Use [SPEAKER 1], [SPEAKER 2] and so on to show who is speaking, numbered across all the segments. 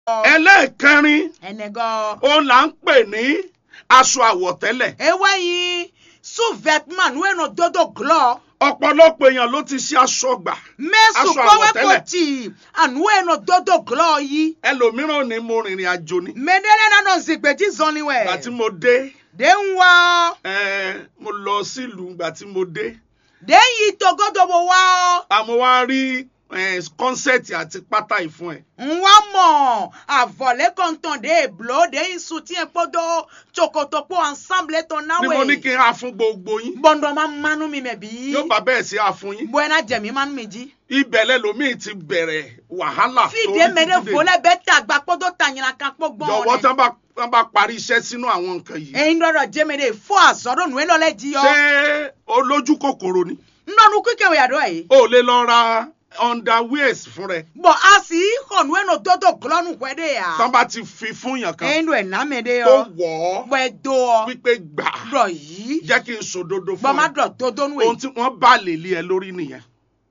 [SPEAKER 1] ẹlẹ́ẹ̀kẹrin
[SPEAKER 2] ẹnẹgọ.
[SPEAKER 1] òun là ń pè ní aṣọ àwọ̀tẹ́lẹ̀
[SPEAKER 2] eweyin sous-vêtement nu eno dodo glɔ.
[SPEAKER 1] ọ̀pọ̀lọpọ̀ èèyàn ló ti ṣe aṣọ gbà
[SPEAKER 2] mesu
[SPEAKER 1] Aṣọ
[SPEAKER 2] kɔwɛ
[SPEAKER 1] àwọ̀tẹ́lẹ̀.
[SPEAKER 2] ko ti anu eno dodo glɔ yi.
[SPEAKER 1] ẹlòmíràn ni mo rìnrìn àjò ni
[SPEAKER 2] mɛdɛlɛ nanɔ zigbeji zɔni
[SPEAKER 1] ìgbà tí
[SPEAKER 2] wɛ.
[SPEAKER 1] mo dé
[SPEAKER 2] de ń wá.
[SPEAKER 1] eh, mo lọ sílùú ìgbà tí mo dé
[SPEAKER 2] de ń yi togodobo wá.
[SPEAKER 1] àmọ́ wá rí eh, kọ́nsẹ̀tì àti pátá ìfún ẹ̀
[SPEAKER 2] ń wá mọ̀ àvọ̀lẹ́ kọ̀ǹtàn de èblo de ń sutien kpodo tsokotopo ensemble tó
[SPEAKER 1] ni mo ní
[SPEAKER 2] náwó.
[SPEAKER 1] kí n á fún gbogbo yín
[SPEAKER 2] bọ́ndọ̀ máa mánú mi mẹ̀ bí.
[SPEAKER 1] yóò bá bẹ́ẹ̀ sí àfún yín
[SPEAKER 2] bọ́ẹ̀nà jẹ̀mí mánú mi jí.
[SPEAKER 1] ibẹ̀ lẹ́lòmíì ti bẹ̀rẹ̀ wàhálà
[SPEAKER 2] fìdí mẹ́rẹ̀ fọlẹ́ bẹ́ẹ̀ tà gbà kpọ́dọ̀ tà yìnyín kan kpọ́ gbọ́n
[SPEAKER 1] jọ̀wọ́ tán bá tán bá parí iṣẹ́ sínú àwọn nǹkan yìí
[SPEAKER 2] ẹyin dọdọ jẹmẹdẹ fọ àzọdọ nù ẹlọlẹ jí yọ
[SPEAKER 1] ṣé olójú kòkòrò ni
[SPEAKER 2] nnọnu kíkẹwé àdó yìí
[SPEAKER 1] o ò lè lọ ra underwears fún rẹ
[SPEAKER 2] bọ a sì hànú ẹnu dodo gulọnu wẹdẹ yà
[SPEAKER 1] tán bá ti fi fún yàn kan
[SPEAKER 2] ẹyin dọ ẹnàmẹdẹ
[SPEAKER 1] tó
[SPEAKER 2] yọ
[SPEAKER 1] wọ̀ ọ́
[SPEAKER 2] bọ ẹ dọ ọ
[SPEAKER 1] wípé gbà
[SPEAKER 2] dọ yìí
[SPEAKER 1] jẹ́ kí n sòdodo fún
[SPEAKER 2] gbọmọ
[SPEAKER 1] ẹ
[SPEAKER 2] dọ dodo nù
[SPEAKER 1] ohun
[SPEAKER 2] ẹ
[SPEAKER 1] tí wọ́n bá lè lé ẹ lórí nìyẹn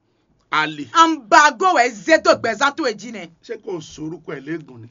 [SPEAKER 1] àlè
[SPEAKER 2] anbago wẹ zẹdọ gbẹzàtò èjì nẹ
[SPEAKER 1] ṣé kò sorúkọ ẹ léegun ni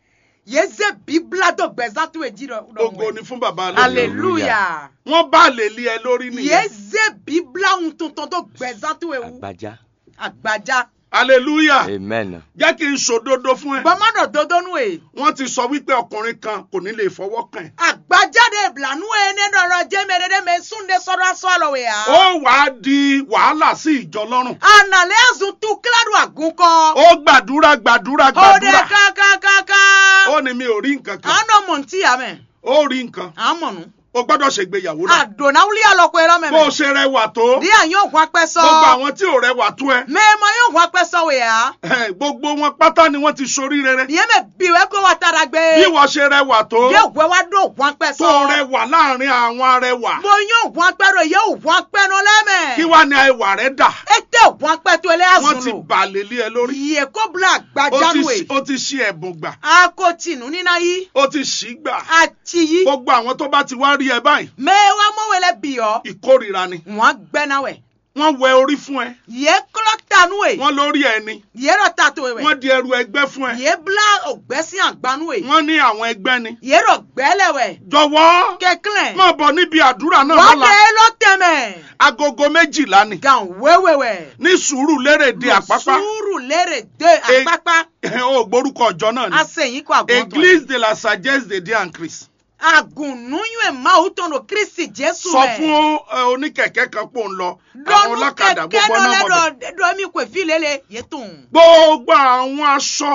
[SPEAKER 2] yẹ zẹ bíbélà dọ gbẹzàtò èjì dọ
[SPEAKER 1] ògo ni fún bàbá lónìí
[SPEAKER 2] hallelujah
[SPEAKER 1] wọ́n bá lè lé ẹ lórí
[SPEAKER 2] yẹ
[SPEAKER 1] nìyẹn
[SPEAKER 2] zẹ bíbélà ń tuntun dọ gbẹzàtò ewu
[SPEAKER 3] Agbaja.
[SPEAKER 2] àgbàjá
[SPEAKER 1] hallelujah
[SPEAKER 3] Amen.
[SPEAKER 1] jẹ́ kí n sòdodo fún ẹ
[SPEAKER 2] gbọmọ dọ dodo nù ẹ.
[SPEAKER 1] wọ́n ti sọ wípé ọkùnrin kan kò ní lè fọwọ́ kàn ẹ́
[SPEAKER 2] àgbájáde ìbìlànú ẹni dọ̀rọ̀ jẹ́mẹ̀rẹ́dẹ́ mi súnde sọ́dọ̀ sọ́ọ̀lọ̀ wẹ̀ á.
[SPEAKER 1] ó wàá di wàhálà sí ìjọ lọ́rùn
[SPEAKER 2] ànàlẹ́ àzùn tu kíládùn àgùnkọ.
[SPEAKER 1] ó gbàdúrà gbàdúrà
[SPEAKER 2] òde
[SPEAKER 1] gbàdúrà
[SPEAKER 2] kákákáká.
[SPEAKER 1] ó ní mi ò rí nǹkan kan
[SPEAKER 2] àánú mọ̀ ntí yà mẹ́.
[SPEAKER 1] ó rí nǹkan
[SPEAKER 2] àmọ̀nù.
[SPEAKER 1] ó gbọ́dọ̀ ṣègbéyàwó náà
[SPEAKER 2] àdùnnà wúlí àlọ́kọ̀ ẹ̀rọ
[SPEAKER 1] bó o
[SPEAKER 2] mẹ́mẹ́.
[SPEAKER 1] ṣe rẹwà tó
[SPEAKER 2] ní àyàn ògùn apẹ́ sọ.
[SPEAKER 1] gbogbo àwọn tí ò rẹwà tó ẹ
[SPEAKER 2] mẹ́ẹ̀mọ́ yóò ògùn apẹ́ sọ wẹ̀ á.
[SPEAKER 1] eh, gbogbo wọn pátá ni wọ́n ti sorí rere
[SPEAKER 2] ìyẹn mẹ́ bìwẹ́ kó wa tara gbé.
[SPEAKER 1] bí wọ́n ṣe rẹwà tó
[SPEAKER 2] yóò gbé wa dó ògùn apẹ́ sọ.
[SPEAKER 1] tó rẹwà láàrin àwọn arẹwà
[SPEAKER 2] mo yóò ògùn apẹ́ rẹ̀ yóò ògùn apẹ́ nù lẹ́mẹ̀.
[SPEAKER 1] kí wàá ní ẹwà rẹ dà
[SPEAKER 2] ètè ògùn apẹ́ tó ẹlẹ́
[SPEAKER 1] wọ́n
[SPEAKER 2] àzùn
[SPEAKER 1] ti
[SPEAKER 2] lò.
[SPEAKER 1] bà lè lé ẹ lórí
[SPEAKER 2] iye kó bla
[SPEAKER 1] ó ti
[SPEAKER 2] àgbàjánu
[SPEAKER 1] ṣi-
[SPEAKER 2] ẹ̀.
[SPEAKER 1] ó ti ṣí ẹ̀bùn gbà
[SPEAKER 2] akotinu nina yi
[SPEAKER 1] ó ti ṣí gbà
[SPEAKER 2] àti yi
[SPEAKER 1] gbogbo àwọn tó bá ti wá rí ẹ báyìí
[SPEAKER 2] mẹ́wàá mọ́wẹ́lẹ́ bìọ́
[SPEAKER 1] ìkórìíra ni
[SPEAKER 2] wọ́n gbẹ́náwẹ̀
[SPEAKER 1] wọ́n wẹ orí fún ẹ
[SPEAKER 2] yẹ kọ́lọ́ tanu ẹ̀
[SPEAKER 1] wọ́n lórí ẹ ni
[SPEAKER 2] yẹ rọ tato ẹ̀
[SPEAKER 1] wọ́n di ẹrù ẹgbẹ́ fún ẹ
[SPEAKER 2] yẹ bla ògbẹ́sí àgbánu ẹ̀
[SPEAKER 1] wọ́n ní àwọn ẹgbẹ́ ni
[SPEAKER 2] yẹ rọ gbẹ́lẹ̀wẹ̀
[SPEAKER 1] jọ̀wọ́
[SPEAKER 2] kẹ́kílẹ̀
[SPEAKER 1] máa bọ̀ níbi àdúrà náà
[SPEAKER 2] wọ́n
[SPEAKER 1] lọ́la
[SPEAKER 2] dé lọ́tẹ̀mẹ̀
[SPEAKER 1] agogo méjìlá ni
[SPEAKER 2] gan wẹ́wẹ́wẹ́
[SPEAKER 1] ní sùúrù lérè de àpápá
[SPEAKER 2] sùúrù lérè dé
[SPEAKER 1] E-
[SPEAKER 2] àpápá
[SPEAKER 1] ó gbórúkọ ọjọ́ náà ni
[SPEAKER 2] asẹ̀yìn kọ́ àgùntàn
[SPEAKER 1] église de la sagesse de dieu en christ
[SPEAKER 2] àgùnnúyún ẹ̀ máa ń tọ̀nà kristi jésù
[SPEAKER 1] sọ
[SPEAKER 2] mẹ́.
[SPEAKER 1] fún ẹ, oníkẹ̀kẹ́ kan pò ń lọ àwọn
[SPEAKER 2] dɔnu
[SPEAKER 1] ọlọ́kadà
[SPEAKER 2] kɛkɛ
[SPEAKER 1] gbogbo
[SPEAKER 2] dɔ
[SPEAKER 1] náà
[SPEAKER 2] lɛ
[SPEAKER 1] mọ̀ bẹ̀.
[SPEAKER 2] dɔ dɔ mi ko fi lele ye tun.
[SPEAKER 1] gbogbo àwọn aṣọ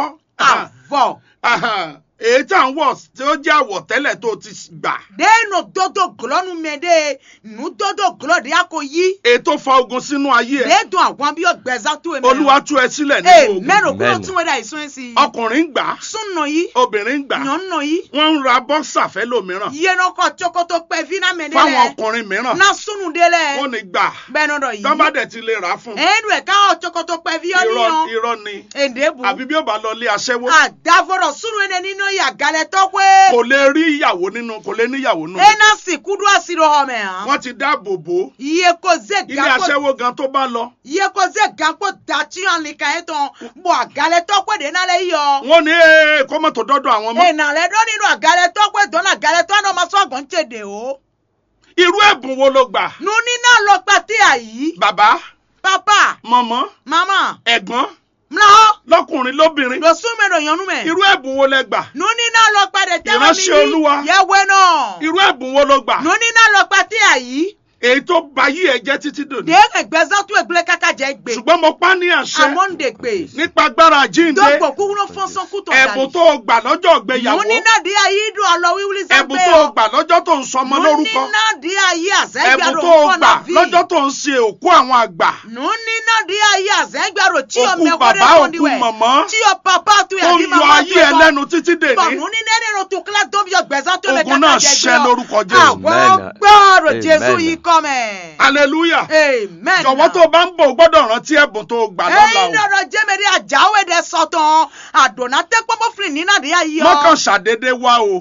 [SPEAKER 2] avɔ
[SPEAKER 1] aha, èyí tí à ń wọ̀ tí ó jẹ́ àwọ̀tẹ́lẹ̀ tó ti gbà
[SPEAKER 2] de no dodo gulɔ nu mɛ de nu dodo gulɔ de y'a ko yi.
[SPEAKER 1] èyí tó fa ogun sínú ayé ẹ
[SPEAKER 2] de dun àwọn bí yɔ gbɛza tu ye mɛ.
[SPEAKER 1] olúwa tú ẹ sílẹ̀ nínú
[SPEAKER 2] ee
[SPEAKER 1] ogun
[SPEAKER 2] mɛro kulo
[SPEAKER 3] Amen.
[SPEAKER 2] tun wɛ da isun esi.
[SPEAKER 1] ọkùnrin ń gbà á,
[SPEAKER 2] sun nɔ yi
[SPEAKER 1] obìnrin ń gbà á,
[SPEAKER 2] ɲɔ nɔ yi
[SPEAKER 1] wọ́n ń ra bọ́ksà fẹ́ lòmíràn
[SPEAKER 2] yenɔ kɔ tsokoto pɛ fina mɛ de
[SPEAKER 1] fáwọn
[SPEAKER 2] lɛ
[SPEAKER 1] ọkùnrin mìíràn
[SPEAKER 2] na sunu de
[SPEAKER 1] wọ́n
[SPEAKER 2] lɛ
[SPEAKER 1] ní gbà
[SPEAKER 2] bɛnɔ dɔ yi.
[SPEAKER 1] tọ́ba dẹ̀ ti lè rà á fún un.
[SPEAKER 2] edu ɛ k'aw tsokoto pɛ fi yɔ
[SPEAKER 1] irọ́
[SPEAKER 2] niyan.
[SPEAKER 1] irọ́ ni
[SPEAKER 2] ende bu.
[SPEAKER 1] àbí bí ó bá lọ lé aṣẹ́wó
[SPEAKER 2] adavɔrɔ sunu yɛ ni nɔ yi agalɛ tɔkwe.
[SPEAKER 1] kò lè rí ìyàwó nínú kò lè níyàwó nínú
[SPEAKER 2] ena si kudu asiro hɔ mɛ hàn.
[SPEAKER 1] wọ́n ti dáàbò bò ó
[SPEAKER 2] iye ko ze
[SPEAKER 1] ilé
[SPEAKER 2] gakpo
[SPEAKER 1] aṣẹ́wó gan tó bá lọ
[SPEAKER 2] iye ko ze gakpo dati hàn lika yɛ tɔn bɔn agalɛ tɔkpe de n'ale yɔ.
[SPEAKER 1] wọ́n ní ee kó mọ́tò dọ́dọ̀ àwọn mọ́
[SPEAKER 2] ena lɛ dɔ nínú agalɛ tɔkpe dɔn agalɛ tɔ n'o ma sɔn gɔn tse de o.
[SPEAKER 1] irú ẹ̀bùn wo ló gbà
[SPEAKER 2] nuni náà lọ pati ayi.
[SPEAKER 1] bàbá
[SPEAKER 2] papa
[SPEAKER 1] mọ̀mọ́
[SPEAKER 2] mama
[SPEAKER 1] ẹ̀gbọ́n
[SPEAKER 2] mlɔ
[SPEAKER 1] lọ́kùnrin lóbìnrin
[SPEAKER 2] lọsùn mi lọ yànnú mɛ.
[SPEAKER 1] irú ẹ̀bùn wo lẹ gbà
[SPEAKER 2] nuni náà lọ pàdé tẹ́wọ́ mi
[SPEAKER 1] Ìránṣẹ́ Olúwa.
[SPEAKER 2] yẹwé náà.
[SPEAKER 1] irú ẹ̀bùn wo ló gbà
[SPEAKER 2] nuni náà lọ pati ayi.
[SPEAKER 1] èyí tó ba yí ẹ jẹ́ títí dòní
[SPEAKER 2] de ẹgbẹ́sán tún ẹgbẹ́ kaka jẹ́ gbé.
[SPEAKER 1] ṣùgbọ́n mo pa ní àṣẹ
[SPEAKER 2] àmọ́ ń de gbé.
[SPEAKER 1] nípa agbára jíǹde
[SPEAKER 2] dọ́gbọ̀ kúrú fọ́nsán kú tọ̀
[SPEAKER 1] ẹ̀bùn tó o gbà lọ́jọ́ ìgbéyàwó
[SPEAKER 2] nuni náà di ayi dùn ọlọ wíwúlí sẹ́gbẹ́
[SPEAKER 1] ẹ̀bùn tó o gbà lọ́jọ́ tó ń sọmọ lórúkọ
[SPEAKER 2] nuni náà di ayi
[SPEAKER 1] ẹ̀bùn
[SPEAKER 2] àzẹ́gbàrò
[SPEAKER 1] tó o gbà
[SPEAKER 2] fọ́nà vi.
[SPEAKER 1] lọ́jọ́ tó ń ṣe òkú àwọn àgbà
[SPEAKER 2] nuni náà di ayi àzẹ́gbàrò tí o
[SPEAKER 1] òkú
[SPEAKER 2] mẹ́kọ́
[SPEAKER 1] bàbá òkú mọ̀mọ́
[SPEAKER 2] tí o papa tu
[SPEAKER 1] tó
[SPEAKER 2] yà
[SPEAKER 1] ń
[SPEAKER 2] di
[SPEAKER 1] yọ
[SPEAKER 2] mama
[SPEAKER 1] ayé ẹ lẹ́nu títí
[SPEAKER 2] bọ̀
[SPEAKER 1] dèní
[SPEAKER 2] nuni nẹ́ni ro tu kílá tó fi yọ gbẹ̀sán tó lè
[SPEAKER 1] ogun
[SPEAKER 2] kaka
[SPEAKER 1] náà
[SPEAKER 2] jẹ
[SPEAKER 1] ṣẹ
[SPEAKER 2] gbé
[SPEAKER 1] lórúkọ Jésù
[SPEAKER 2] àwọn
[SPEAKER 3] Amen.
[SPEAKER 2] gbọ́rọ̀
[SPEAKER 3] Amen.
[SPEAKER 2] jésù yìí kọ́ mẹ́.
[SPEAKER 1] hallelujah
[SPEAKER 2] amen.
[SPEAKER 1] jọ̀wọ́ tó o bá ń bọ̀ o gbọ́dọ̀ rántí ẹ̀bùn tó o gbà lọ́la
[SPEAKER 2] ẹyin
[SPEAKER 1] o
[SPEAKER 2] dọ̀rọ̀ jẹ́mẹ̀rí àjáwé dẹ sọ̀tàn àdùnnà tẹ́ pọ́npọ́ fìlì nínà dé ayé ọ.
[SPEAKER 1] mọ́kàn ṣàdédé wá o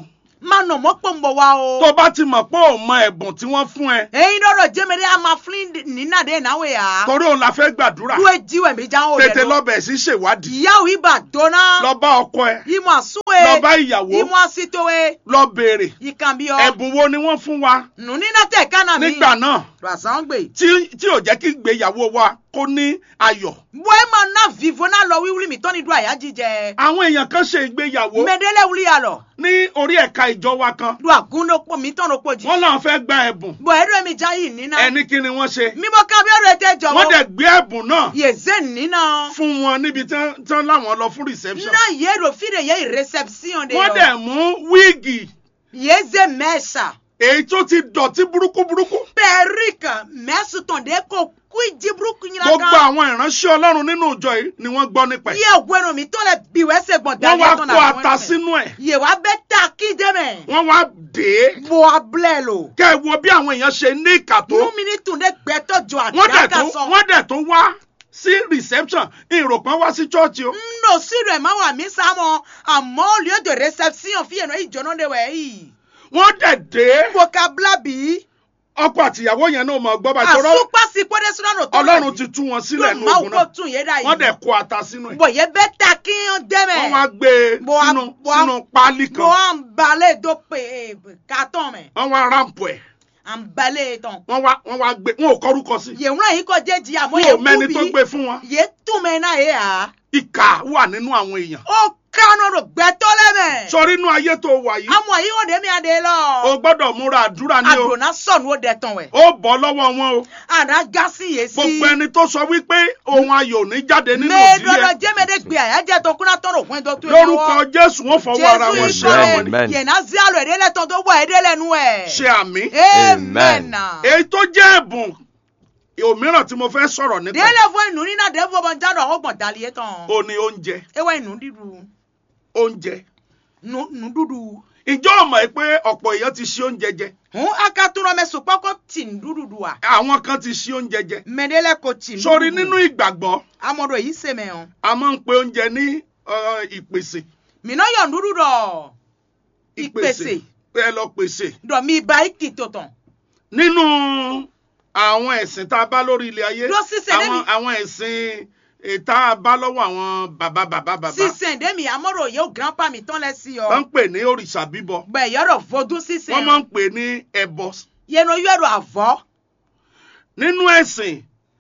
[SPEAKER 2] má nà mọ́ pọ̀ ń bọ̀ wá o.
[SPEAKER 1] tó bá ti mọ̀ pé ò mọ ẹ̀bùn tí wọ́n fún ẹ
[SPEAKER 2] èyí lọ́rọ̀ jẹ́mẹ̀rẹ́ a máa fún nínà dé náwó yà.
[SPEAKER 1] torí òun la fẹ́ gbàdúrà
[SPEAKER 2] lu ejiwẹ̀ mi já o
[SPEAKER 1] tètè
[SPEAKER 2] lẹ́nu.
[SPEAKER 1] lọ́bẹ̀ sí ṣèwádìí
[SPEAKER 2] ìyáwó ibà dọ́nà.
[SPEAKER 1] lọ bá ọkọ ẹ
[SPEAKER 2] ìmọ̀ àsúwe.
[SPEAKER 1] lọ bá ìyàwó
[SPEAKER 2] ìmọ̀ àsítówe.
[SPEAKER 1] lọ béèrè
[SPEAKER 2] ìkànnì ọ.
[SPEAKER 1] ẹ̀bùn wo ni wọ́n fún wa
[SPEAKER 2] nù nínà tẹ̀ kánà mi.
[SPEAKER 1] nígbà náà
[SPEAKER 2] ràṣán gbè.
[SPEAKER 1] tí tí ò jẹ́ kí ìgbéyàwó wa kó ní ayọ̀
[SPEAKER 2] bọ́ ẹ máa ná vivo náà lọ wíwúrí mi tọ́ni dùn àyà jíjẹ.
[SPEAKER 1] àwọn èèyàn kan ṣe ìgbéyàwó
[SPEAKER 2] mẹ́dẹ́lẹ́ wúlí yà lọ.
[SPEAKER 1] ní orí ẹ̀ka ìjọ wa kan
[SPEAKER 2] dùn àgúndópò mi tọ́nu pò jì.
[SPEAKER 1] wọ́n làwọn fẹ́ gba ẹ̀bùn
[SPEAKER 2] bọ̀ ẹ̀rọ mi já yìí nínà.
[SPEAKER 1] ẹni kí ni wọ́n ṣe
[SPEAKER 2] mímọ́ kábíọ́rọ̀ ẹ̀ tẹ́ jọ̀wọ́.
[SPEAKER 1] wọ́n dẹ̀ gbé ẹ̀bùn náà
[SPEAKER 2] yèzé nínà.
[SPEAKER 1] fún wọn níbi tí wọ́n- tí wọ́n láwọn lọ fún reception
[SPEAKER 2] na yero fide ye reception de
[SPEAKER 1] wọ́n
[SPEAKER 2] yo.
[SPEAKER 1] dẹ̀ mú wíìgì
[SPEAKER 2] yeze mesa
[SPEAKER 1] èyí tó ti dọ̀tí burúkú burúkú
[SPEAKER 2] perike mesu ton de ko kuiji buruku nyina
[SPEAKER 1] gbogbo
[SPEAKER 2] kan
[SPEAKER 1] àwọn ìránṣẹ́ ọlọ́run nínú ìjọ yìí ni wọ́n gbọ́ nípa ẹ̀
[SPEAKER 2] ye gweno mi to le biwe se gbon
[SPEAKER 1] wọ́n wá
[SPEAKER 2] ton
[SPEAKER 1] kó ata sínú ẹ̀
[SPEAKER 2] ye wa be ta ki de me
[SPEAKER 1] wọ́n wá dé
[SPEAKER 2] bo ablelo
[SPEAKER 1] kẹ́ ẹ wo bí àwọn èèyàn ṣe ní ìkà tó
[SPEAKER 2] nu mi ni tun de gbe to jo
[SPEAKER 1] wọ́n dẹ̀
[SPEAKER 2] adaka
[SPEAKER 1] tún
[SPEAKER 2] so
[SPEAKER 1] wọ́n dẹ̀ tún wá sí reception ìròpọ̀ wá sí chọ́ọ̀chì o
[SPEAKER 2] no siro e ma wa mi samo amo lieu de reception fi eno ijono de we yi
[SPEAKER 1] wọ́n dẹ̀ dé
[SPEAKER 2] vocabulaire
[SPEAKER 1] ọkọ àtìyàwó yẹn náà mọ̀ gbọ́ bá
[SPEAKER 2] bi
[SPEAKER 1] ìṣòro
[SPEAKER 2] asupa si pode sura no to
[SPEAKER 1] ọlọ́run ti tú wọn sílẹ̀ ní
[SPEAKER 2] ma
[SPEAKER 1] ogun
[SPEAKER 2] wo
[SPEAKER 1] náà
[SPEAKER 2] tun ye da yi
[SPEAKER 1] wọ́n dẹ̀ kó ata sínú ẹ̀
[SPEAKER 2] bọ̀ yẹ bẹ́ ta kí n dẹ́mẹ̀.
[SPEAKER 1] wọ́n wá gbé e
[SPEAKER 2] Bo a-
[SPEAKER 1] sínú
[SPEAKER 2] bo a-
[SPEAKER 1] sínú páálí
[SPEAKER 2] bọ̀
[SPEAKER 1] kan
[SPEAKER 2] à ń balẹ̀ tó pè kàtọ́ mẹ́.
[SPEAKER 1] wọ́n wá ráǹpù ẹ̀
[SPEAKER 2] à ń balẹ̀ tán.
[SPEAKER 1] wọ́n wá wọ́n wá gbé wọn ò kọ́rúkọ sí
[SPEAKER 2] yẹ̀wúrọ̀ yìí kọ́ jẹ́ jí àmọ́
[SPEAKER 1] wọn
[SPEAKER 2] yẹ
[SPEAKER 1] ò mẹ́ni tó
[SPEAKER 2] kú
[SPEAKER 1] gbé
[SPEAKER 2] bí.
[SPEAKER 1] fún wọn
[SPEAKER 2] yẹ túmẹ̀ náà yẹ à.
[SPEAKER 1] ìkà wà nínú àwọn èèyàn
[SPEAKER 2] ó kánú rò gbẹ́tọ́ lẹ́mẹ̀.
[SPEAKER 1] sọrí inú ayé tó wà yìí
[SPEAKER 2] àmọ́ yìí wọ́n dé mi àdé lọ.
[SPEAKER 1] o gbọ́dọ̀ múra àdúrà ní o
[SPEAKER 2] àdùnnà sọ̀nù ó dẹ̀ tán wẹ̀.
[SPEAKER 1] ó bọ́ lọ́wọ́ wọn o
[SPEAKER 2] àná gásì yé sí.
[SPEAKER 1] gbogbo ẹni tó sọ wípé ohun ayọ̀ ò ní jáde nínú
[SPEAKER 2] mẹ́ẹ̀ẹ́dọ́dọ̀
[SPEAKER 1] òdìyẹ
[SPEAKER 2] jẹ́mẹ́dẹ́ gbé àyájẹ́ tó kúnná tọrọ fún ẹjọ́ tó yẹ
[SPEAKER 1] lórúkọ jésù wọn fọwọ́ ara wọn
[SPEAKER 2] jésù
[SPEAKER 1] ṣe
[SPEAKER 2] ikọ̀
[SPEAKER 1] àwọn
[SPEAKER 3] Amen.
[SPEAKER 1] ni
[SPEAKER 2] rẹ̀ yẹ̀nà sí àlọ́ èdè lẹ́tọ̀ tó wọ̀ èdè lẹ́nu ẹ̀.
[SPEAKER 1] ṣe àmì
[SPEAKER 2] amen.
[SPEAKER 1] èyí tó jẹ́ ẹ̀bùn òmíràn tí mo fẹ́ sọ̀rọ̀ nípa
[SPEAKER 2] délé fún inú nínú àdéhùn ọmọ jáde ọgbọ̀n dàlíyé tán.
[SPEAKER 1] ò ní oúnjẹ
[SPEAKER 2] ewé inú dídú
[SPEAKER 1] oúnjẹ
[SPEAKER 2] nù dúdú.
[SPEAKER 1] ìjọ ọmọ ẹ pé ọ̀pọ̀ èèyàn ti ṣe oúnjẹ jẹ
[SPEAKER 2] hun akatunrọ mẹ sopọkọ tì ń dúdú wa.
[SPEAKER 1] àwọn kan ti ṣe oúnjẹ jẹ
[SPEAKER 2] mẹdẹlẹ kò tì ń dúdú.
[SPEAKER 1] sórí nínú ìgbàgbọ́
[SPEAKER 2] amọ̀dọ̀ yìí sèmẹ̀ hàn.
[SPEAKER 1] a máa ń pe oúnjẹ ní uh, ìpèsè
[SPEAKER 2] mìíràn yọ̀ ń dúdú dọ̀. ìpèsè
[SPEAKER 1] ẹ lọ pèsè
[SPEAKER 2] dọ̀ mi ba ìkì tó tán.
[SPEAKER 1] nínú àwọn ẹ̀sìn tá a bá lórí ilé ayé
[SPEAKER 2] Lọ sísè
[SPEAKER 1] àwọn
[SPEAKER 2] débi-
[SPEAKER 1] àwọn ẹ̀sìn eh, tá a bá lọ́wọ́ àwọn bàbá bàbá bàbá
[SPEAKER 2] sísè ndémi amọ̀dọ̀ yóò grandpa mi tán lẹ sí
[SPEAKER 1] wọ́n ń
[SPEAKER 2] ọ.
[SPEAKER 1] pè ní òrìṣà bíbọ
[SPEAKER 2] gbẹ yọrọ vodun sísè
[SPEAKER 1] wọ́n máa ń
[SPEAKER 2] hàn.
[SPEAKER 1] pè ní ẹbọ
[SPEAKER 2] yẹnu yọrọ àvọ.
[SPEAKER 1] nínú ẹ̀sìn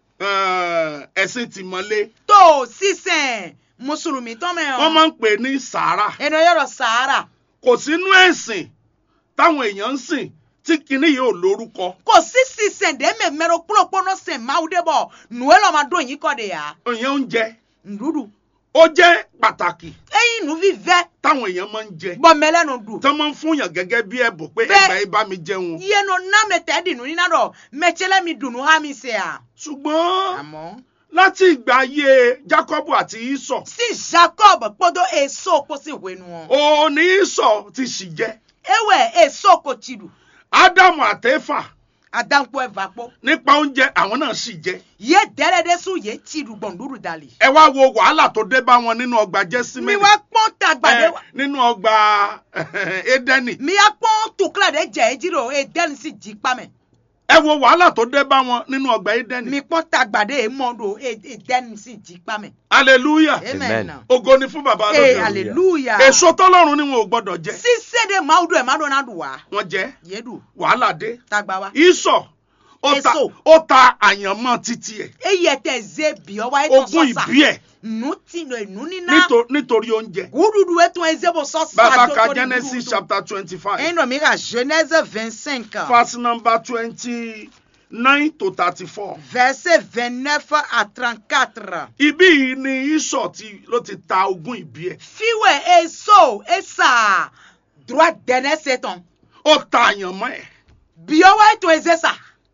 [SPEAKER 1] eh, ẹ̀sìn tìmọ́lé
[SPEAKER 2] tó sísè mùsùlùmí tán mẹ́ hàn.
[SPEAKER 1] wọ́n máa ń pè ní sàárà
[SPEAKER 2] ẹnu yọrọ sahara.
[SPEAKER 1] kò sínú ẹ̀sìn táwọn èèyàn ń sìn tí kinní yìí ò lórúkọ
[SPEAKER 2] kò sí sísè ndémi mẹ́rọ kúlókpọ́nọ́ sè máwù dé bọ̀ nùwẹ́ lọ́ọ́ máa dún yín kọ́ de yà.
[SPEAKER 1] ìyẹn oúnjẹ
[SPEAKER 2] ndudu.
[SPEAKER 1] ó jẹ́ pàtàkì
[SPEAKER 2] eyin nu vivɛ
[SPEAKER 1] táwọn èèyàn máa ń jẹ
[SPEAKER 2] bɔmɛlɛ nu du
[SPEAKER 1] tí wọ́n máa ń fún yàn gẹ́gẹ́ bí ẹ̀bùn pé
[SPEAKER 2] Bẹ́ẹ̀-
[SPEAKER 1] ẹgbà yìí bá mi jẹun
[SPEAKER 2] yenu name tɛ di nu nina dɔ mɛtsɛlɛ mi dunu ha mi se a.
[SPEAKER 1] ṣùgbọ́n
[SPEAKER 2] àmọ́
[SPEAKER 1] láti ìgbà ayé Jákọ́bù àti Ísọ̀
[SPEAKER 2] si jacob kpɔdɔ eso kposi wenu o
[SPEAKER 1] òun ní Ísọ̀ ti sì jẹ
[SPEAKER 2] ewɛ eso ko tsi du
[SPEAKER 1] Ádámù àtẹ́fà
[SPEAKER 2] adankpo ɛva kpɔ
[SPEAKER 1] nípa oúnjẹ àwọn náà sì jẹ
[SPEAKER 2] ye dɛrɛ de su ye tsi du gbɔnduru dali.
[SPEAKER 1] ẹ wá wo wàhálà tó dé bá wọn nínú ọgbà
[SPEAKER 2] mi
[SPEAKER 1] Jẹ́símẹ́lì
[SPEAKER 2] wa kpɔn tagbade
[SPEAKER 1] ẹ, nínú ọgbà Édẹ́nì
[SPEAKER 2] mi ya kpɔn tukla de jɛ edzi do edeni si dzi kpamɛ
[SPEAKER 1] ẹ wo wàhálà tó dé bá wọn nínú ọgbà Édẹ́nì
[SPEAKER 2] mi kpɔn tagbade emɔ do edeni si dzi kpamɛ.
[SPEAKER 1] hallelujah
[SPEAKER 2] amen.
[SPEAKER 3] Amen.
[SPEAKER 1] ògo ni fún bàbá
[SPEAKER 2] ee
[SPEAKER 1] lókè ọ̀run.
[SPEAKER 2] hallelujah.
[SPEAKER 1] èso tọ́lọ́run ni wọn ò gbọ́dọ̀ jẹ
[SPEAKER 2] sise de maaw do ɛ ma do na do wa.
[SPEAKER 1] wọ́n jẹ
[SPEAKER 2] yedu
[SPEAKER 1] wàhálà dé
[SPEAKER 2] tagba wa.
[SPEAKER 1] Ísọ̀ ó ta
[SPEAKER 2] Èso.
[SPEAKER 1] ó ta àyànmọ́ títí ẹ̀
[SPEAKER 2] eye tɛ ze biɔ wa etɔn
[SPEAKER 1] ogún
[SPEAKER 2] sɔsa.
[SPEAKER 1] ìbí ẹ̀
[SPEAKER 2] nu ti no enu nina.
[SPEAKER 1] níto- nítorí oúnjẹ
[SPEAKER 2] gududu etɔn eze bo sɔsa.
[SPEAKER 1] bàbá
[SPEAKER 2] do
[SPEAKER 1] ka
[SPEAKER 2] to di
[SPEAKER 1] Genesis
[SPEAKER 2] gududu.
[SPEAKER 1] chapter twenty five
[SPEAKER 2] ɛyin dɔ mi ka genèse vingt cinq
[SPEAKER 1] verse number twenty nine to thirty four
[SPEAKER 2] verset vingt neuf à trente quatre.
[SPEAKER 1] ibí yìí ni Ísọ̀ ti ló ti ta ogún ìbí ẹ̀
[SPEAKER 2] fiwɛ eso esa droit dɛnɛ se tɔn.
[SPEAKER 1] ó ta àyànmọ́ ẹ̀
[SPEAKER 2] biɔ wa etɔn eze sa.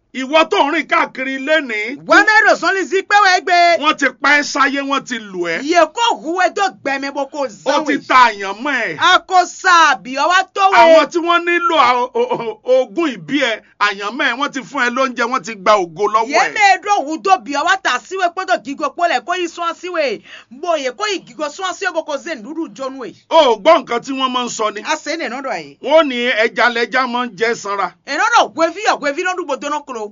[SPEAKER 1] ìwọ tó ń rìn káàkiri lénìí
[SPEAKER 2] Wẹ́mẹ́rò sọ́ni sí pẹ́wẹ́ gbé.
[SPEAKER 1] wọ́n ti pa ẹ́ sáyé wọ́n ti lù ẹ́
[SPEAKER 2] Yè kó huwe tó gbẹ̀mí bó kó
[SPEAKER 1] ó ti
[SPEAKER 2] zanwe.
[SPEAKER 1] ta àyànmọ́ ẹ̀
[SPEAKER 2] A kò sàbí ọwá tó
[SPEAKER 1] àwọn
[SPEAKER 2] wẹ̀.
[SPEAKER 1] tí wọ́n nílò à- o- o- ogún ìbí ẹ̀ àyànmọ́ ẹ̀ wọ́n ti fún ẹ lóúnjẹ wọ́n ti gba ògo lọ́wọ́ ẹ̀
[SPEAKER 2] Yéme ɖo wu do bi ọwá ta síwe kpọ́dọ̀ gígo kpọ́lẹ̀ kó yí sún síwe. Bóyè kó yí gígo sún síwe bó kó zé nùdú jónu ẹ̀.
[SPEAKER 1] ó gbọ́ nǹkan tí wọ́n máa ń sọ ni
[SPEAKER 2] A sè é nínú dọ̀ yìí.
[SPEAKER 1] wọ́n ní ẹja lẹja máa ń jẹ sanra
[SPEAKER 2] Ènà dọ̀ gwevi ọ̀ gwevi lọ́dún gbòdo náà kúrò.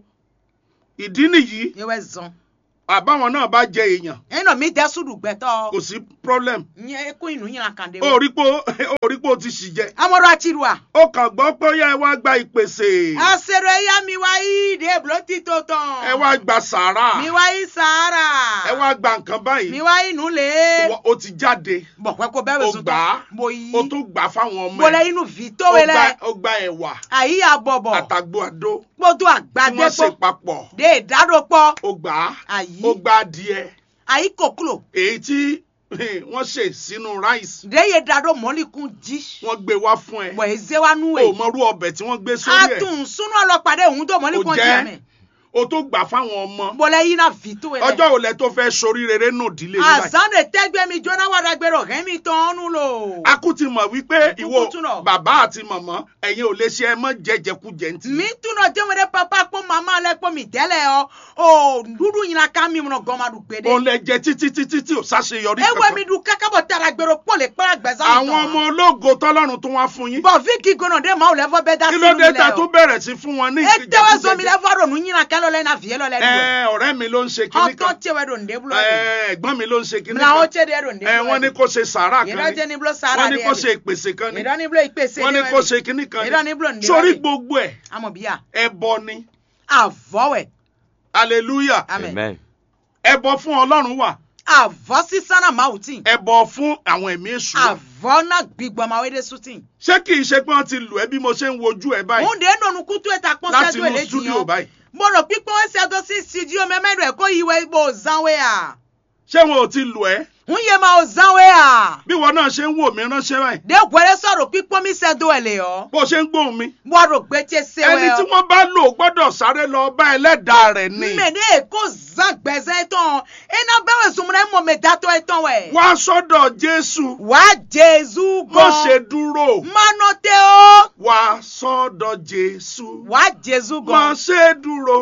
[SPEAKER 1] ìdí nìyí
[SPEAKER 2] Ewé zan.
[SPEAKER 1] àbáwọn náà bá jẹ èèyàn
[SPEAKER 2] Ẹnà mi dẹ́ sùdù gbẹ̀tọ̀.
[SPEAKER 1] kò sí problem
[SPEAKER 2] Nyẹ kó inú yín kan dé.
[SPEAKER 1] ó rí pé ó- ó rí pé ó ti ṣì jẹ
[SPEAKER 2] Amọ̀dọ̀ àti ìlú à.
[SPEAKER 1] ó kàn gbọ́ pé ó yá ẹ wá gba ìpèsè
[SPEAKER 2] Àṣẹrò ẹ̀yà mi wá yí dé bùrọ̀ títò tán.
[SPEAKER 1] ẹ wá gba sàárà
[SPEAKER 2] Mi wá yí sàárà.
[SPEAKER 1] ẹ wá gba nǹkan
[SPEAKER 2] Mi
[SPEAKER 1] báyìí
[SPEAKER 2] wá yí nù lé.
[SPEAKER 1] Ìwọ- ó ti jáde
[SPEAKER 2] Bọ̀ pẹ́ kó bẹ́ẹ̀
[SPEAKER 1] ó
[SPEAKER 2] wẹ̀ sùn
[SPEAKER 1] gbà á
[SPEAKER 2] tán. Mo yí.
[SPEAKER 1] ó tún gbà á fáwọn ọmọ
[SPEAKER 2] Bọ̀lẹ̀
[SPEAKER 1] ẹ
[SPEAKER 2] inú vi
[SPEAKER 1] ó
[SPEAKER 2] tó wẹ̀
[SPEAKER 1] gba
[SPEAKER 2] lẹ̀.
[SPEAKER 1] ó gba ẹ̀wà
[SPEAKER 2] Àyí àbọ̀bọ̀.
[SPEAKER 1] àtàgbò àdó
[SPEAKER 2] Kpọ́dọ̀
[SPEAKER 1] tí wọ́n
[SPEAKER 2] àgbàdé
[SPEAKER 1] ṣe
[SPEAKER 2] pọ̀.
[SPEAKER 1] papọ̀
[SPEAKER 2] Dé ìdádópọ̀.
[SPEAKER 1] ó gbà á
[SPEAKER 2] Àyí.
[SPEAKER 1] ó gba adìẹ
[SPEAKER 2] Àyí kòkúlò.
[SPEAKER 1] èyí tí wọ́n ṣe sínú ráìsì
[SPEAKER 2] Dé yé dádó mọ́líkún jí.
[SPEAKER 1] wọ́n gbé wá fún ẹ
[SPEAKER 2] Bọ̀ èzé wa nú
[SPEAKER 1] ó
[SPEAKER 2] ẹ̀.
[SPEAKER 1] mọrú ọbẹ̀ tí wọ́n gbé sórí ẹ̀
[SPEAKER 2] Atún súnú ọlọ́pàdé òun tó mọ́líkún
[SPEAKER 1] Ó
[SPEAKER 2] jí
[SPEAKER 1] jẹ́.
[SPEAKER 2] ẹ̀mẹ̀.
[SPEAKER 1] ó tó gbà fáwọn ọmọ
[SPEAKER 2] Bọ̀lẹ̀ yí náà vi tó wẹ̀ lẹ̀.
[SPEAKER 1] ọjọ́ òlẹ̀ tó fẹ́ sorí rere nù dílé nígbà
[SPEAKER 2] Àzánde tẹ́gbẹ́ mi jóná wàdà gbèrò rẹ́mi tán ọ́nú lò.
[SPEAKER 1] a kú ti mọ̀ wípé
[SPEAKER 2] Kúkú
[SPEAKER 1] ìwọ
[SPEAKER 2] tún lọ.
[SPEAKER 1] bàbá àti màmá ẹ̀yin ò lè ṣe ẹ mọ́ jẹjẹkújẹ ntì.
[SPEAKER 2] mi tuna jẹmẹrẹ papa kpọ mama lẹ kpọ mi tẹlẹ ọ o dudu yina ká mi mọ gọmadu gbede.
[SPEAKER 1] òun lẹ jẹ títí títí tí ò sáṣeyọrí
[SPEAKER 2] ewé mi du kákábọ̀ tara gbèrò kpọ̀ lè kpẹ́rẹ́ gbẹ̀sán mi
[SPEAKER 1] àwọn ọmọ ológo tọ́lọ́run tó wá fún yín
[SPEAKER 2] bọ̀ fíkì gbọ́nà dé maaw lẹ́fọ́ bẹ́ẹ̀ dá
[SPEAKER 1] kí
[SPEAKER 2] sínú
[SPEAKER 1] ló
[SPEAKER 2] mi
[SPEAKER 1] dé
[SPEAKER 2] lẹ
[SPEAKER 1] ta tó
[SPEAKER 2] o.
[SPEAKER 1] bẹ̀rẹ̀ sí fún wọn ní
[SPEAKER 2] e tẹ́wọ́ sọ mi
[SPEAKER 1] ìjẹkújẹ
[SPEAKER 2] lẹ́fọ́ ronú yina kẹ́lọ́ lẹ́ na fìyẹ́ lọ lẹ́
[SPEAKER 1] ẹ
[SPEAKER 2] nu.
[SPEAKER 1] ọ̀rẹ́ mi ló ń ṣe kinní
[SPEAKER 2] ọtọ́
[SPEAKER 1] kan
[SPEAKER 2] tiẹ̀wẹ́ do ndé bulo
[SPEAKER 1] ẹ
[SPEAKER 2] de.
[SPEAKER 1] ẹ̀gbọ́n mi ló ń ṣe kinní
[SPEAKER 2] mìlá o
[SPEAKER 1] kan
[SPEAKER 2] tiẹ̀ de do ndé
[SPEAKER 1] ẹ
[SPEAKER 2] bulo
[SPEAKER 1] wọ́n ní kó ṣe sàárà kan
[SPEAKER 2] yìí
[SPEAKER 1] ní
[SPEAKER 2] jẹ́ ní bulo sara
[SPEAKER 1] wọ́n
[SPEAKER 2] de
[SPEAKER 1] ní kó ṣe ìpèsè kan ní
[SPEAKER 2] yìí ní bulo ìpèsè
[SPEAKER 1] wọ́n ní kó ṣe kinní kan
[SPEAKER 2] yìí ní
[SPEAKER 1] ní
[SPEAKER 2] bulo ndé
[SPEAKER 1] sórí
[SPEAKER 2] bulo
[SPEAKER 1] gbogbo ẹ̀
[SPEAKER 2] amọ̀ bíyà
[SPEAKER 1] ẹbọ ni
[SPEAKER 2] àvọ̀wẹ̀
[SPEAKER 1] hallelujah
[SPEAKER 2] amen
[SPEAKER 3] Amen.
[SPEAKER 1] ẹbọ fún ọlọ́run wà
[SPEAKER 2] àvọ̀ sísánà máa tì
[SPEAKER 1] ẹbọ fún àwọn ẹ̀mí èṣù wà.
[SPEAKER 2] àvọ̀ náà gbígbọ́ máa wé dé sùtì.
[SPEAKER 1] ṣé kì í ṣe pé wọ́n ti lù ẹ́ bí mo ṣe ń wojú ẹ báyìí
[SPEAKER 2] òun dé nọ̀nù kútú ẹ̀ta pọ́n
[SPEAKER 1] láti
[SPEAKER 2] sẹ́dọ̀
[SPEAKER 1] inú
[SPEAKER 2] èlé
[SPEAKER 1] stúdíò
[SPEAKER 2] jìyàn.
[SPEAKER 1] báyìí
[SPEAKER 2] mo rò pípọ́n wọ́n ṣe àjọ sí studio mẹ́mẹ́rù ẹ̀ kó ìwé ibo zanwe à.
[SPEAKER 1] ṣé wọn ò ti lù ẹ́
[SPEAKER 2] ń yé ma ò zanwe à.
[SPEAKER 1] bí wọn náà ṣe ń wò mí ránṣẹ́ báyìí
[SPEAKER 2] dé gbẹ́rẹ́ sọ̀rọ̀ pípọ́n mi ṣẹ́dọ̀ ẹ̀ lè ọ́.
[SPEAKER 1] bó ṣe ń gbóhùn mi
[SPEAKER 2] wọ́n rò gbé tí ṣe
[SPEAKER 1] ẹni
[SPEAKER 2] wẹ́
[SPEAKER 1] tí
[SPEAKER 2] ọ́.
[SPEAKER 1] wọ́n bá lò gbọ́dọ̀ sáré lọ bá ẹlẹ́dàá rẹ̀ ni
[SPEAKER 2] mmèdè èkó zan gbẹ̀zẹ̀ tán iná bẹ́wẹ̀ sùnmùrẹ́ mọ̀ mi dátọ́ ẹ̀ tán wẹ̀.
[SPEAKER 1] wá sọ́dọ̀ jésù
[SPEAKER 2] wá jésù
[SPEAKER 1] bó
[SPEAKER 2] gan.
[SPEAKER 1] ṣe dúró
[SPEAKER 2] mánà tẹ́ ọ́.
[SPEAKER 1] wá sọ́dọ̀ jésù
[SPEAKER 2] wá jésù
[SPEAKER 1] má
[SPEAKER 2] gan.
[SPEAKER 1] ṣe dúró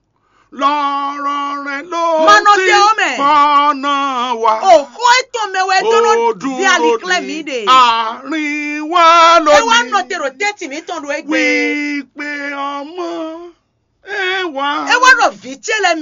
[SPEAKER 1] lọ́rọ̀ rẹ̀ ló
[SPEAKER 2] Mano
[SPEAKER 1] ti
[SPEAKER 2] tẹ ọmẹ.
[SPEAKER 1] fọ́nà wá.
[SPEAKER 2] òkú ètò mẹ́wẹ́ dúró bí àlìkílẹ̀ mi dè.
[SPEAKER 1] àárín wa
[SPEAKER 2] ẹ wá
[SPEAKER 1] lónìí.
[SPEAKER 2] nọ tèrò tẹ́tì mi tán ló ẹ gbé.
[SPEAKER 1] wípé ọmọ ẹ wá.
[SPEAKER 2] ẹ wá rọ̀ fi tiẹ̀ lẹ